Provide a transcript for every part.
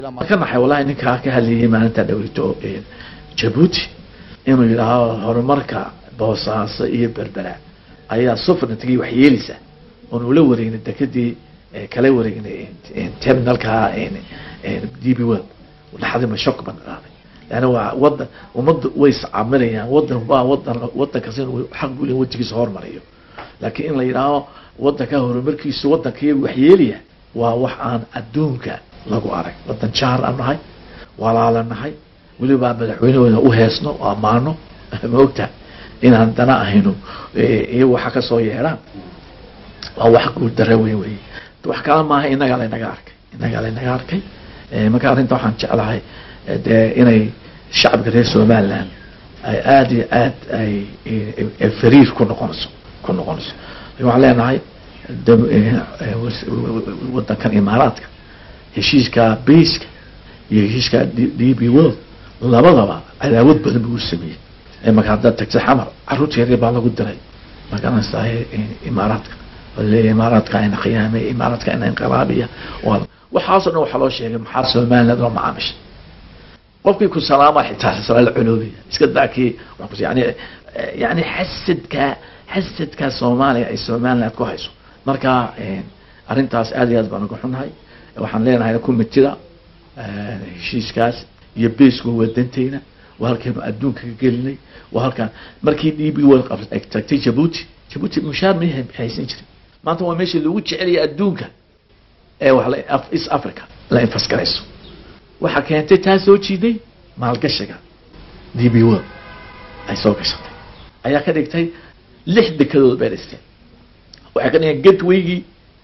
ka naxay wallahi ninkaa ka hadlayay maalinta dhaweyto jabuuti inuu yidhaaho horumarka boosaaso iyo berbera ayaa sufrintagii wax yeeleysa oon ula wareegnay dekadii kala wareegnay terminalka d b world laxadima shock ban qaaday leanna waa wadan ummadda way iscaminayaan wadan waa wadan wadan kasta inuu xaq u leeyahay wadankiisa hormariyo laakiin in la yidhaaho wadanka horumarkiisa wadankiiya wax yeelaya waa wax aan adduunka lagu arag wadan jaar aan nahay walaala nahay weliba madaxweynehooda u heesno o ammaano ma ogtaha inaan dana ahayno iyo waxa kasoo yeedhaan waa wax guul dara weyn wey wax kala maaha inagaa laynaga arkay inagaa laynaga arkay marka arrinta waxaan jeclahay dee inay shacabka reer somaliland ay aada iyo aad ay fariir ku noqonayso ku noqonayso waxaan leenahay wadankan imaaraadka heshiiska baska iyo heshiiska d b world labadaba cadaawad badan buu u sameeyey marka haddaad tagta xamar caruurta yaryar baa lagu diray magaranaysaa imaaraadka leeyahy imaaraadka ina khiyaamay imaaraadka ina inqilaabiya waxaasoo dhan waxaa loo sheegay maxaa somaliland loo macaamishay qofkii ku salaama xitaa sala la cunuubaya iska daakii yani yani xasadka xasadka soomaaliya ay somaliland ku hayso marka arrintaas aad iyo aad baan uga xunahay waxaan leenahay kumitida heshiiskaas iyo basku wadanteyna waa halkeenu adduunka ka gelinay waa halkaan markii d b world tagtay jabuuti jabuuti mushaar ma haysan jirin maanta waa meeshii lagu jecelaya adduunka ee wa east africa la infasgarayso waxaa keentay taa soo jiiday maalgashiga d b world ay soo gashatay ayaa ka dhigtay lix dekadood bay dhisteen waxay ka dhigeen gatwaygii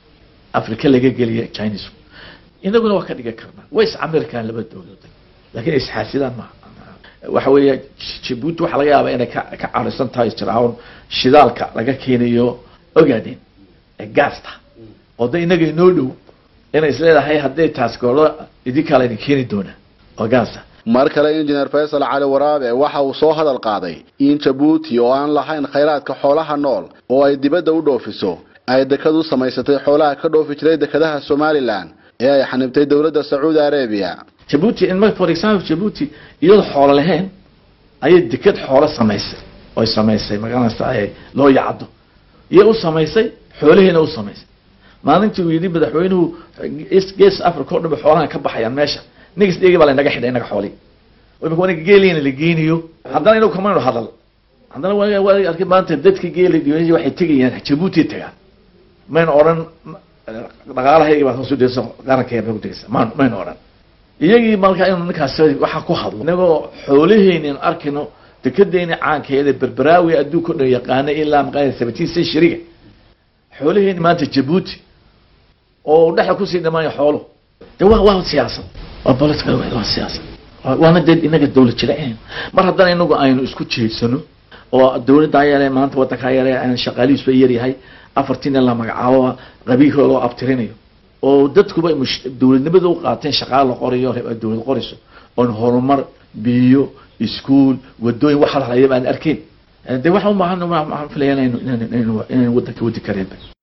africa laga geliya chinese inaguna waa ka dhigan karnaa way iscamiri karaan laba dowladood lakin isxaasidaan ma waxa weeya jabuuti waxaa laga yaabaa inay ka ka carisan tahay jirawn shidaalka laga keenayo ogaadeen ee gaasta oo da inaga inoo dhow inay isleedahay hadday taas goolo idinkaa laydin keeni doonaa oo gaasa mar kale injineer faysal cali waraabe waxa uu soo hadal qaaday in jabuuti oo aan lahayn khayraadka xoolaha nool oo ay dibadda u dhoofiso ay dekad u samaysatay xoolaha ka dhoofi jiray dekadaha somalilan ee ay xanibtay dowladda sacuudi arabiya jabuuti in for example jabuuti iyadoo xoolo lahayn ayay deked xoolo samaysay oy samaysay magaranaysa loo yacdo iyo u samaysay xoolahiina u samaysay maalintii uu yidhi madaxweynuhu gees africa o dhan ba xoolahan ka baxayaan meesha next degi baa laynaga xidhay inaga xoolii imika aniga geelina la geeniyo haddana inagu kamaynu hadal haddana waa arkay maanta dadka geela diiwanaya waxay tegayaan jabuuti tagaan maynu odhan dhaqaalahaygi baad hoos udhigaysa qarankeena bay udhigaysa ma maynu odhan iyagii markaa inu ninkaas waxaa ku hadlo inagoo xoolaheyni anu arkayno dekedeeni caankeeda berberaawi adduunka o dhan yaqaana ilaa maqaa seventeen centuryga xoolaheyni maanta jabuuti oo dhexda kusii dhamaaya xoolo de wa waa siyaasad waa political waa siyaasad waana dee inaga dawlad jiraen mar haddana inagu aynu isku jeedsano oo dawladdaa yare maanta wadankaa yare aan shaqaalihiisba yaryahay afartiina la magacaabo qabiilka loo abtirinayo oo dadkuba dawladnimada u qaateen shaqaala la qorayo dawlad qorayso oon horumar biyo iskuol wadooyin wax halhalaya baan arkeyn de waxa u baahan waxaan filaya inaynu inaynu inaynu wadanka wadi kareenba